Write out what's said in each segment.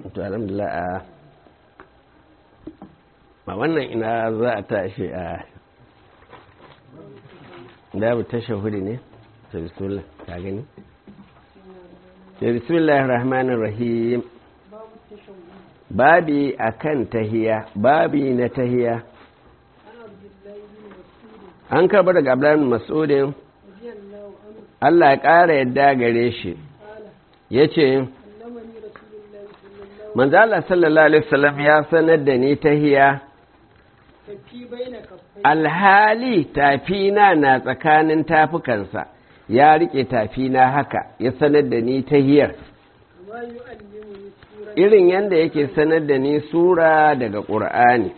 to alhamdulillah a a wannan ina za a tashi a dabu tashahudi ne to bismillah ka gani to bismillahir rahmanir rahim babi akan tahiya babi na tahiya an karɓar daga abdullahi mas'udin Allah ya ƙara yadda gare shi ya ce manzala sallallahu alaihi wasallam ya sanar da ni tahiya alhali tafina na tsakanin tafukansa ya rike tafina haka ya sanar da ni tahiyar irin yadda yake sanar da ni sura daga ƙur'ani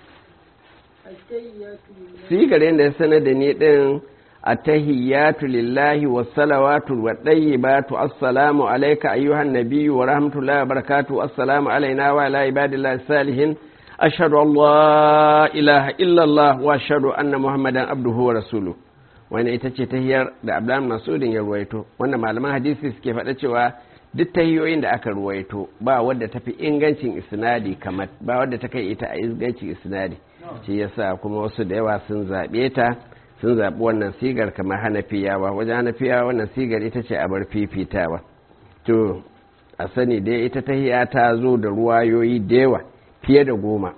sigar yadda ya sanar da ni ɗin التهيات لله والصلوات والطيبات السلام عليك أيها النبي ورحمة الله وبركاته السلام علينا وعلى عباد الله الصالحين أشهد أن لا إله إلا الله وأشهد أن محمدا عبده ورسوله wani ita ce tahiyar da abdullahi masudin ya ruwaito wanda malaman hadisi suke faɗa cewa duk tahiyoyin da aka ruwaito ba wadda tafi ingancin isnadi kamar ba wadda ta kai ita a ingancin isnadi shi yasa kuma wasu da yawa sun zaɓe ta sun zaɓi wannan sigar kamar hanafiyawa wajen hanafiyawa wannan sigar ita ce a bar fifitawa to a sani dai ita tahiya ta zo da ruwayoyi da yawa fiye da goma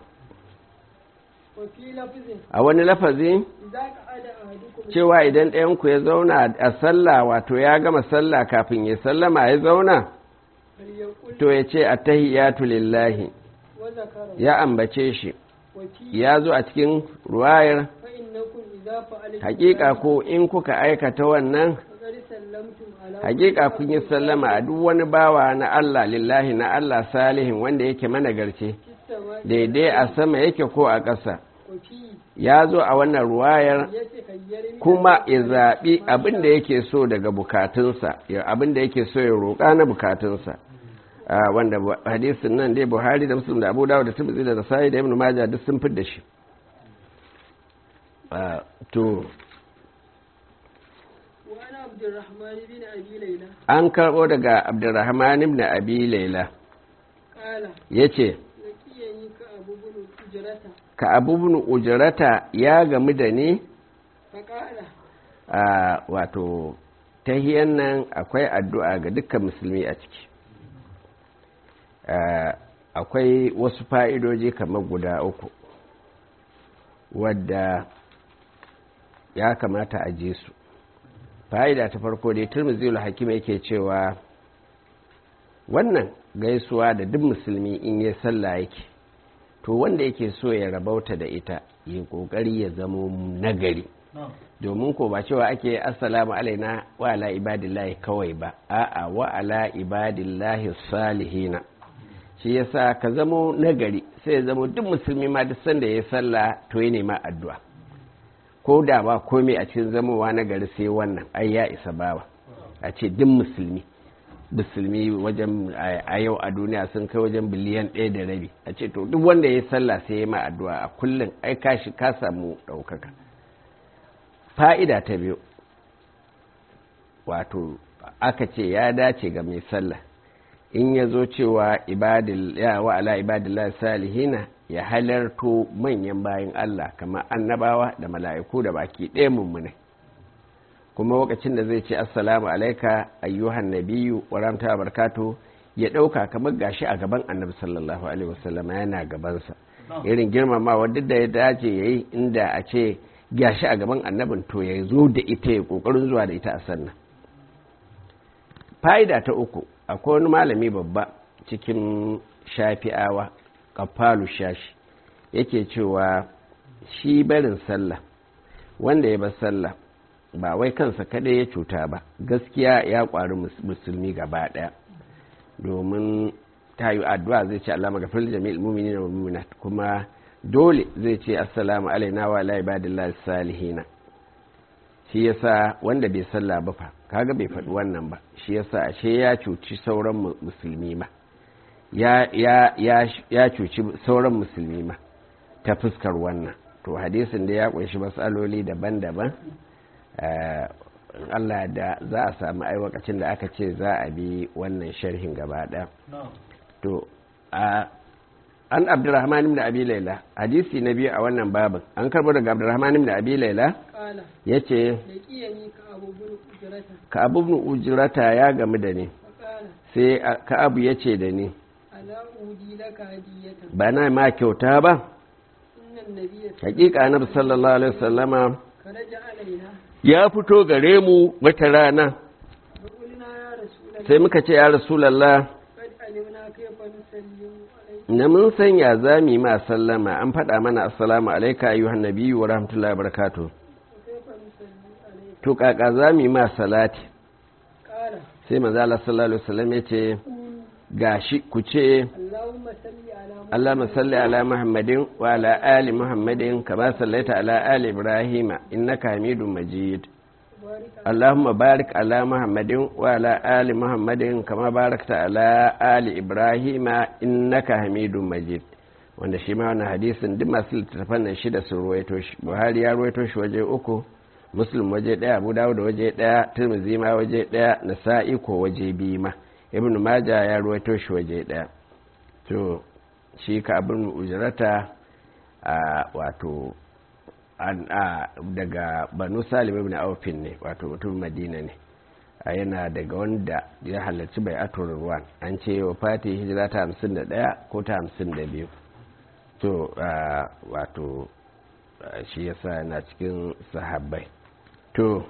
a wani lafazi cewa idan ɗayanku ya zauna a sallah wato ya gama sallah kafin ya sallama ya zauna to ya ce a tahiyatu lillahi ya ambace shi ya zo a cikin ruwayar hakika ko in kuka aikata wannan hakika kun yi sallama a duk wani bawa na Allah lillahi na Allah salihin wanda yake managarce daidai a sama yake ko a ƙasa ya zo a wannan ruwayar kuma ya zaɓi abin da yake so daga bukatunsa abin da yake so ya roƙa na bukatunsa wanda hadisin nan dai buhari da musulun da abu dawo da tabbazi da nasai da ibn majah duk sun fi da shi to an karɓo daga abdurrahman ibn abi laila ya ce ka abubun ujirata ya gamu da ni a wato tahiyan nan akwai addu'a ga dukkan musulmi a ciki akwai wasu fa'idoji kamar guda uku wadda ya kamata a je su fa'ida ta farko dai turmuzil hakim yake cewa wannan gaisuwa da duk musulmi in ya sallah yake to wanda yake so ya rabauta da ita yi kokari ya zamo nagari domin ko ba cewa ake assalamu alaina wa ala ibadillahi kawai ba a'a wa ala ibadillahi salihina shi yasa ka zamo nagari sai ya zamo duk musulmi ma duk sanda ya sallah to ya nema addu'a ko da ba komai a cikin zamowa na gari sai wannan ai ya isa bawa a ce duk musulmi musulmi wajen a yau a duniya sun kai wajen biliyan ɗaya da rabi a ce to duk wanda ya sallah sai ya ma addu'a a kullum ai ka shi ka samu ɗaukaka fa'ida ta biyu wato aka ce ya dace ga mai sallah in ya zo cewa wa ala ibadillah salihina ya halarto manyan bayan Allah kamar annabawa da mala'iku da baki ɗaya mummune kuma lokacin da zai ce assalamu alaika ayyuhan nabiyu wa ramta barkatu ya ɗauka kamar gashi a gaban annabi sallallahu alaihi wasallam yana gabansa irin girmamawa duk da ya dace yayi inda a ce gashi a gaban annabin to ya zo da ita ya kokarin zuwa da ita a sannan fa'ida ta uku akwai wani malami babba cikin shafi'awa kafalu shashi yake cewa shi barin sallah wanda ya bar sallah ba wai kansa kadai ya cuta ba gaskiya ya kwari musulmi gaba daya domin ta yi addu'a zai ce Allah magafir jami'il mumini da muminat kuma dole zai ce assalamu alaina wa ala ibadillahi salihina shi yasa wanda bai sallah ba fa kaga bai faɗi wannan ba shi yasa ashe ya cuci sauran musulmi ma ya cuci sauran musulmi ma ta fuskar wannan to hadisin da ya kunshi matsaloli daban-daban Allah da za a samu aiwakacin da aka ce za a bi wannan sharhin gaba ɗaya to an abdurrahman ibn abi laila hadisi na biyu a wannan babin an karbo daga abdurrahman ibn abi laila yace ka abu ibn ujrata ya gamu da ni sai ka abu yace da ni ba na ma kyauta ba hakika annabi sallallahu alaihi wasallama ya fito gare mu wata rana sai muka ce ya rasulallah na mun sanya za mu yi ma sallama an faɗa mana assalamu alaika ayyuhan nabiyyu wa rahmatullahi wa barakatuh to kaka za mu yi ma salati sai manzo Allah sallallahu alaihi wasallam ya ce gashi ku ce Allahumma salli ala Muhammadin wa ala ali Muhammadin kama sallaita ala ali Ibrahim innaka Hamidum Majid اللهم بارك على محمد وعلى آل محمد كما باركت على آل إبراهيم إنك حميد مجيد wanda shi ma wannan hadisin duk masu littattafan nan shida sun ruwaito shi buhari ya ruwaito shi waje uku muslim waje daya abu dawud waje daya tirmidhi ma waje daya nasa'i ko waje biyu ma ibn maja ya ruwaito shi waje daya to shi ka abin ujrata a wato daga banu salim ibn aufin ne wato mutum madina ne a yana daga wanda ya halarci bai atur ruwan an ce wa fati hijira ta hamsin da ɗaya ko ta hamsin da biyu to wato shi yasa na cikin sahabbai to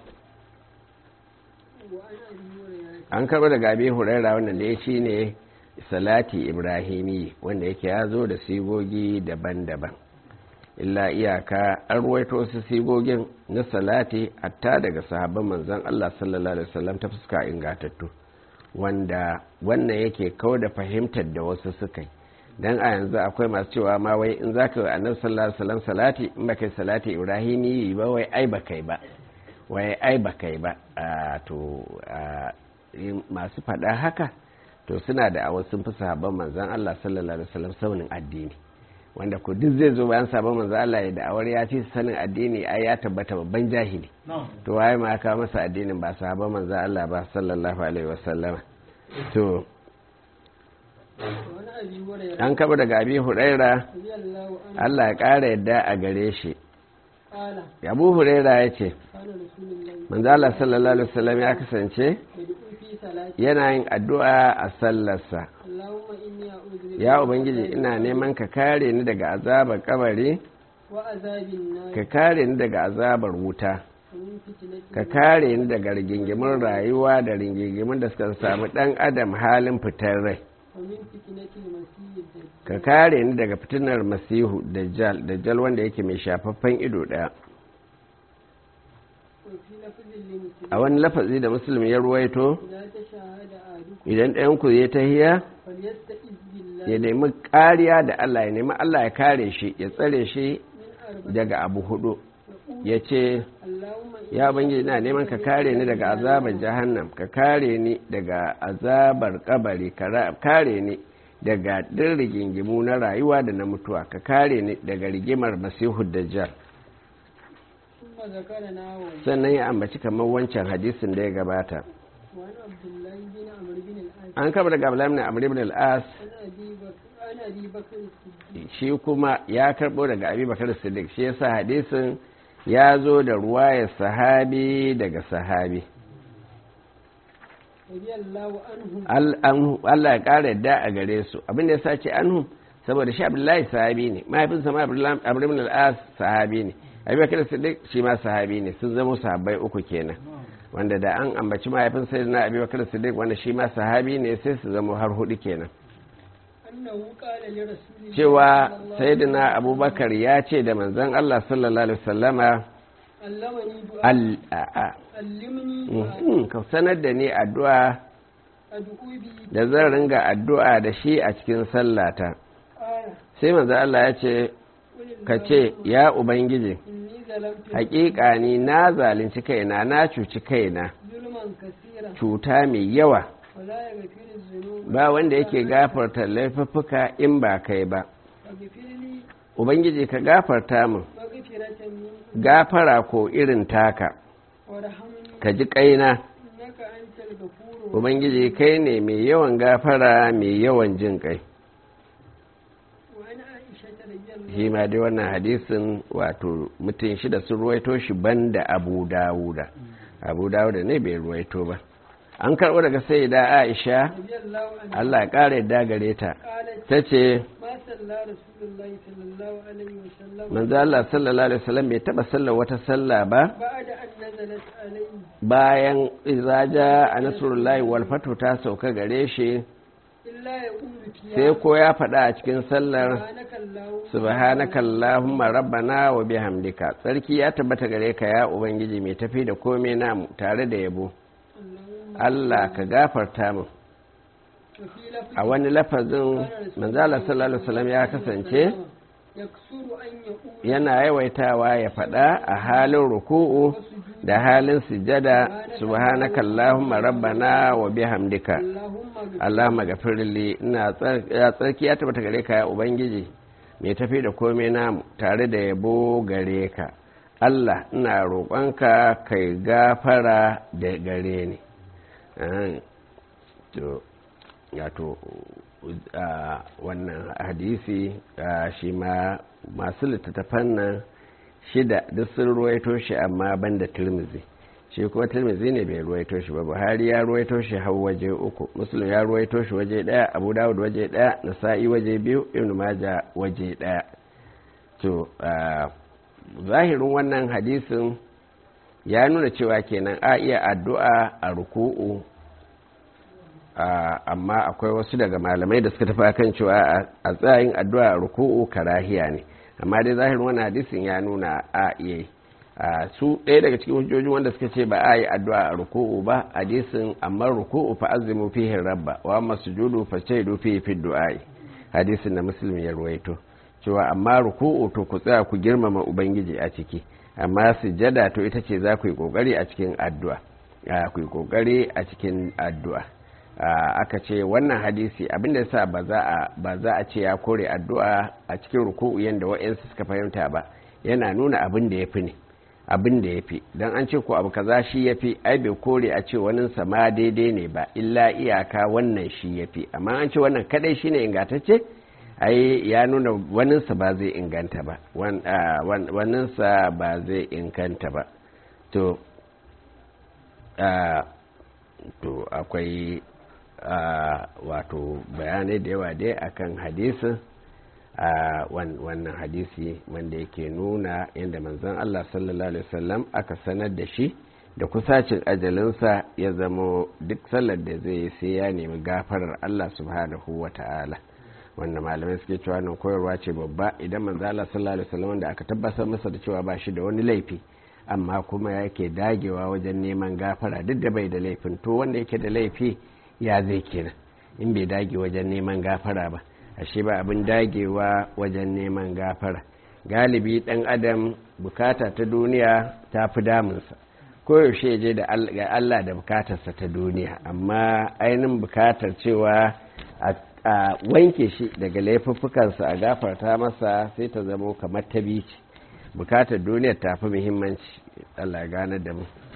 an karɓa daga abin huraira wannan da ya shi ne salati ibrahimi wanda yake ya zo da sigogi daban-daban illa iyaka an ruwaito su sigogin na salati hatta daga sahabban manzon Allah sallallahu alaihi wasallam ta fuska ingatattu wanda wannan yake kawo da fahimtar da wasu suka yi dan a yanzu akwai masu cewa ma wai in zaka yi annabi sallallahu alaihi wasallam salati in baka salati ibrahimi ba wai ai ba kai ba wai ai ba kai ba to masu faɗa haka to suna da a sun fi sahabban manzon Allah sallallahu alaihi wasallam saunin addini wanda ko duk zai zo bayan sabon manzo Allah ya da'awar ya fi sanin addini ai ya tabbata babban jahili to waye ma aka masa addinin ba sabon manzo Allah ba sallallahu alaihi wasallam to an kaba daga abi huraira Allah ya ƙara yadda a gare shi abu huraira ya ce manzo Allah sallallahu alaihi wasallam ya kasance yana yin addu'a a sallarsa ya ubangiji ina neman ka kare ni daga azabar kabari ka kare ni daga azabar wuta ka kare ni daga rigingimin rayuwa da rigingimin da suka samu dan adam halin fitar rai ka kare ni daga fitinar masihu dajjal dajjal wanda yake mai shafaffen ido daya a wani lafazi da musulmi ya ruwaito idan ɗayanku ya tahiya ya nemi kariya da Allah ya nemi Allah ya kare shi ya tsare shi daga abu hudu ya ce ya bangi na neman ka kare ni daga azabar jahannam ka kare ni daga azabar kabari ka kare ni daga ɗin rigingimu na rayuwa da na mutuwa ka kare ni daga rigimar masihu dajjal sannan ya ambaci kamar wancan hadisin da ya gabata an kama daga abdullahi ibn amr ibn al-as shi kuma ya karbo daga abi bakar siddiq shi yasa hadisin ya zo da ruwayar sahabi daga sahabi Allah ya ƙara yadda a gare su abinda ya sace anhu saboda shi abdullahi sahabi ne mahaifinsa ma abu ibn al-as sahabi ne abi bakar siddiq shi ma sahabi ne sun zama sahabbai uku kenan wanda da an ambaci mahaifin sayyidina abi bakar siddiq wanda shi ma sahabi ne sai su zama har hudu kenan cewa sayyidina abubakar ya ce da manzon Allah sallallahu alaihi wasallama ka sanar da ni addu'a da zan ringa addu'a da shi a cikin sallata sai manzon Allah ya ce ka ce ya ubangiji hakika ni na zalunci kaina na cuci kaina cuta mai yawa ba wanda yake gafarta laifuffuka in ba kai ba ubangiji ka gafarta min gafara ko irin taka ka ji kaina ubangiji kai ne mai yawan gafara mai yawan jin kai shi ma dai wannan hadisin wato mutum shida sun ruwaito shi banda abu dawuda abu dawuda ne bai ruwaito ba an karɓo daga sai da aisha رضي الله عنه allah ya ƙara yadda gare ta قالت ta ce ما صلى رسول الله صلى الله عليه وسلم manzo allah sallallahu alaihi wasallam bai taɓa sallar wata sallah ba بعد أن نزلت عليه bayan izaja a nasrullahi wal fatu ta sauka gare shi إلا يقول sai فيها ko ya faɗa a cikin sallar سبحانك اللهم subhanaka allahumma rabbana wa bihamdika tsarki ya tabbata gare ka ya ubangiji mai tafi da komai namu tare da yabo اللهم Allah ka gafarta mu وفي لفظ a wani lafazin manzala sallallahu alaihi wasallam ya kasance يكسر أن يقول yana yawaitawa ya faɗa a halin ruku'u da halin sujada subhanaka allahumma rabbana wa bihamdika اللهم اغفر allahumma gafirli ina tsar- ya tsarki ya tabbata gare ka ya ubangiji mai tafi da komai namu tare da yabo gare ka Allah ina roƙonka kai gafara da gare ni Ahan. to wato a wannan hadisi a, shi ma masu littattafan nan shida duk sun ruwaito shi amma ban da tirmizi shi kuma tirmizi ne bai ruwaito shi ba buhari ya ruwaito shi har waje uku muslim ya ruwaito shi waje daya abu dawud waje daya nasa'i waje biyu ibn maja waje daya to a, zahirin wannan hadisin ya nuna cewa kenan a iya addu'a a ruku'u amma akwai wasu daga malamai da suka tafi kan cewa a tsayin addu'a a ruku'u karahiya ne amma dai zahirin wannan hadisin ya nuna a iya su ɗaya daga cikin hujjojin wanda suka ce ba a yi addu'a a ruku'u ba hadisin amma ruku'u fa azimu fihi rabba wa amma sujudu fa shaidu fihi fi du'ai hadisin da muslim ya ruwaito cewa amma ruku'u to ku tsaya ku girmama ubangiji a ciki amma sujjada to ita ce za ku yi kokari a cikin addu'a ku yi kokari a cikin addu'a aka ce wannan hadisi abinda yasa ba za a ba za a ce ya kore addu'a a cikin ruku'u yanda wa'ansu suka fahimta ba yana nuna abin da yafi ne abin da yafi dan an ce ko abu kaza shi yafi ai bai kore a ce wani sama daidai ne ba illa iyaka wannan shi yafi amma an ce wannan kadai shine ingantacce ai ya nuna waninsa ba zai inganta ba waninsa ba zai inganta ba to to akwai wato bayanai da yawa dai akan hadisin wannan hadisi wanda yake nuna yadda manzon Allah sallallahu alaihi wasallam aka sanar da shi da kusacin ajalinsa ya zama duk sallar da zai sai ya nemi gafarar Allah subhanahu wa ta'ala wanda malamai suke cewa nan koyarwa ce babba idan manzo Allah sallallahu alaihi wasallam wanda aka tabbatar masa da cewa ba shi da wani laifi amma kuma yake dagewa wajen neman gafara duk da bai da laifin to wanda yake da laifi ya zai kenan in bai dage wajen neman gafara ba ashe ba abin dagewa wajen neman gafara galibi dan adam bukata ta duniya ta fi damunsa koyaushe je da Allah da bukatarsa ta duniya amma ainihin bukatar cewa a wanke shi daga laifuffukansa a gafarta masa sai ta zamo kamar ta bici bukatar duniyar ta fi muhimmanci Allah gane da mu